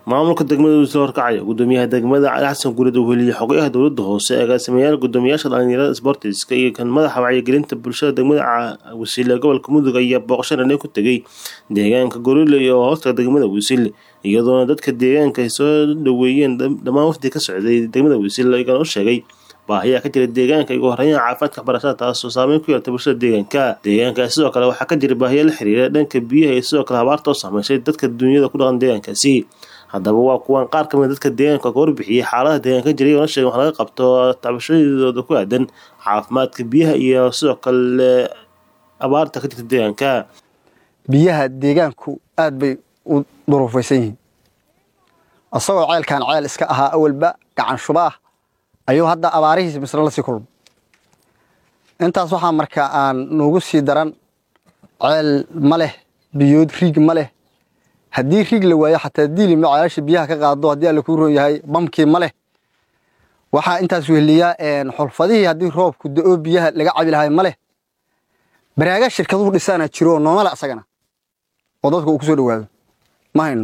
maamulka degmada wiisle horkacaya gudoomiyaha degmada cali xasan guuleed uu heliyey xogayaha dowlada hoose agaasimayaal gudoomiyaasha dhalinyarada sbortiska iyo kan madaxa wacyigelinta bulshada degmada wasiile gobolka mudug ayaa booqasho dhaney ku tegay deegaanka goriley oo hoosta degmada wiisile iyadoona dadka deegaanka ay soo dhaweeyeen dhammaan wafdi ka socday degmada wiisile igana u sheegay baahiyaa ka jira deegaanka igu horeeyaan caafimaadka waxbarashada taasoo saameyn ku yeeltay bulshada deegaanka deegaankaasi sidoo kale waxaa ka jira baahiya la xiriira dhanka biyaha iyo sidoo kale habaarta oo saameysay dadka duunyada ku dhaqan deegaankaasi haddaba waa kuwan qaar kamid dadka deegaanka ka warbixiyey xaaladaha deegaanka jira iyagona sheegen wax laga qabto tabashadooda ku aadan caafimaadka biyaha iyo sidoo kale abaarta ka jirta deegaanka biyaha deegaanku aad bay u duruufaysan yihiin isagoo ceelkan ceel iska ahaa awalba gacan shuba ah ayuu hadda abaarihiis misna la sii kulmo intaas waxaa marka aan noogu sii daran ceel ma leh biyood riig ma leh haddii riig la waayo xataa diilima ceelasha biyaha ka qaado haddii alla kuu roon yahay bamkii ma leh waxaa intaas weheliyaa xulfadihii haddii roobku da-oo biyaha laga cabi lahay ma leh baraaga shirkaduhu dhisaana jiro noomale asagana oo dadka uu ku soo dhawaado ma hayno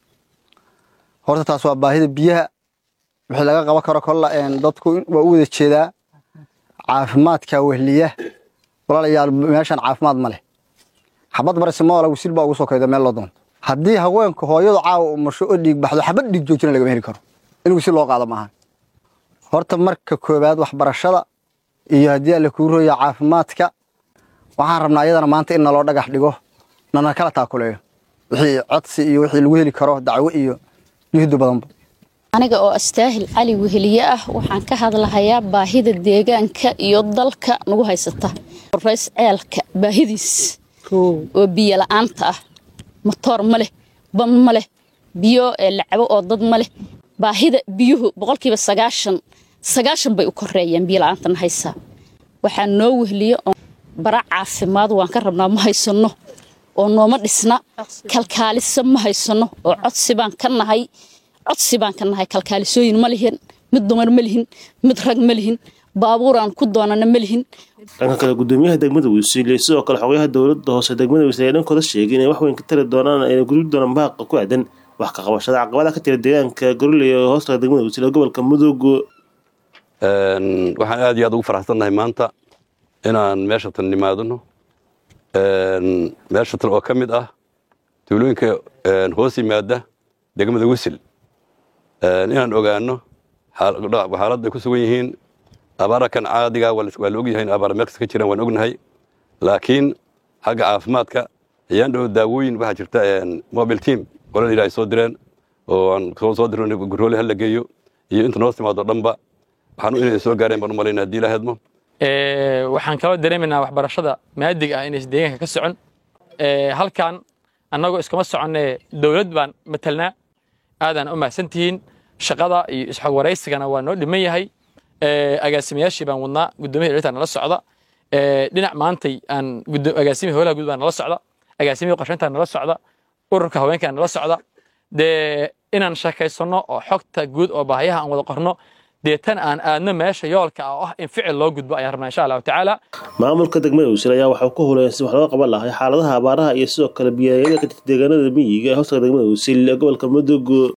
horta taas waa baahida biyaha wixii laga qaban karo kolla dadku waa u wada jeedaa caafimaadka wehliya walaalayaal meeshan caafimaad ma leh xabad barse moola wisil baa ugu soo kayda meel loo doonto haddii haweenka hooyadu caawa umasho oo dhiig baxdo xabad dhiig joojina lagama heli karo in wisil loo qaado maahan horta marka koowaad waxbarashada iyo haddii alla kuu rooya caafimaadka waxaan rabnaa iyadana maanta in naloo dhagax dhigo nana kala taakuleeyo wixii codsi iyo wixii lagu heli karo dacwo iyo juhdi badanba aniga oo astaahil cali weheliye ah waxaan ka hadlahayaa baahida deegaanka iyo dalka nagu haysata rays ceelka baahidiis oo biyo la-aanta ah matoor ma leh bam ma leh biyo lacabo oo dad ma leh baahida biyuhu boqolkiiba sagaashan sagaashan bay u koreeyaan biyo la-aantan haysaa waxaa noo wehliye bara caafimaad waan ka rabnaa ma haysano oo nooma dhisna kalkaaliso ma haysano oo codsi baan ka nahay codsi baan ka nahay kalkaalisooyin ma lihin mid dumar ma lihin mid rag ma lihin baabuuraan ku doonana ma lihin dhanka kale gudoomiyaha degmada wiisiile sidoo kale xogayaha dowlada hoose degmada wiisile ayaa dhankooda sheegay inay wax weyn ka tari doonaan ayna gudbi doonaan baaqa ku aadan wax ka qabashada caqabadaha ka jira deegaanka goriley oo hoostaga degmada wiisile gobolka mudug waxaan aad iyo aad ugu faraxsannahay maanta inaan meesha tan nimaadno meesha tan oo ka mid ah tuulooyinka hoos yimaada degmada wisil inaan ogaano xaaladda ay ku sugan yihiin abaara kan caadiga waa la ogyahay in abaara meel kasta ka jiraan waan ognahay laakiin xagga caafimaadka ayaan dhow daawooyin waxaa jirta mobile team qolada ilaahay soo direen oo aan soo dirno gurroole hala geeyo iyo inta noo timaado dhanba waxaan inay soo gaareen baan u malayna haddii la hedmo waxaan kaloo dareemaynaa waxbarashada maadiga ah inays deegaanka ka socon halkan annagoo iskama soconne dowlad baan matalnaa aadaan u mahadsantihiin shaqada iyo isxog waraysigana waa noo dhiman yahay agaasimayaashii baan wadnaa guddoomiya dhalitaa nala socda dhinac maantay aan agaasimihi howlaha guud baa nala socda agaasimihii qorshayntaa nala socda ururka haweenkaa nala socda dee inaan sheekaysanno oo xogta guud oo baahiyaha aan wada qorno deetan aan aadno meesha yoolka ah oo ah in ficil loo gudbo ayaan rabnaa insha allahu tacaala maamulka degmada wisil ayaa waxau ku huleyn si wax looga qaban lahay xaaladaha abaaraha iyo sidoo kale biyaayada ka jirta deegaanada miyiga ee hoostaga degmada wisil ee gobolka mudug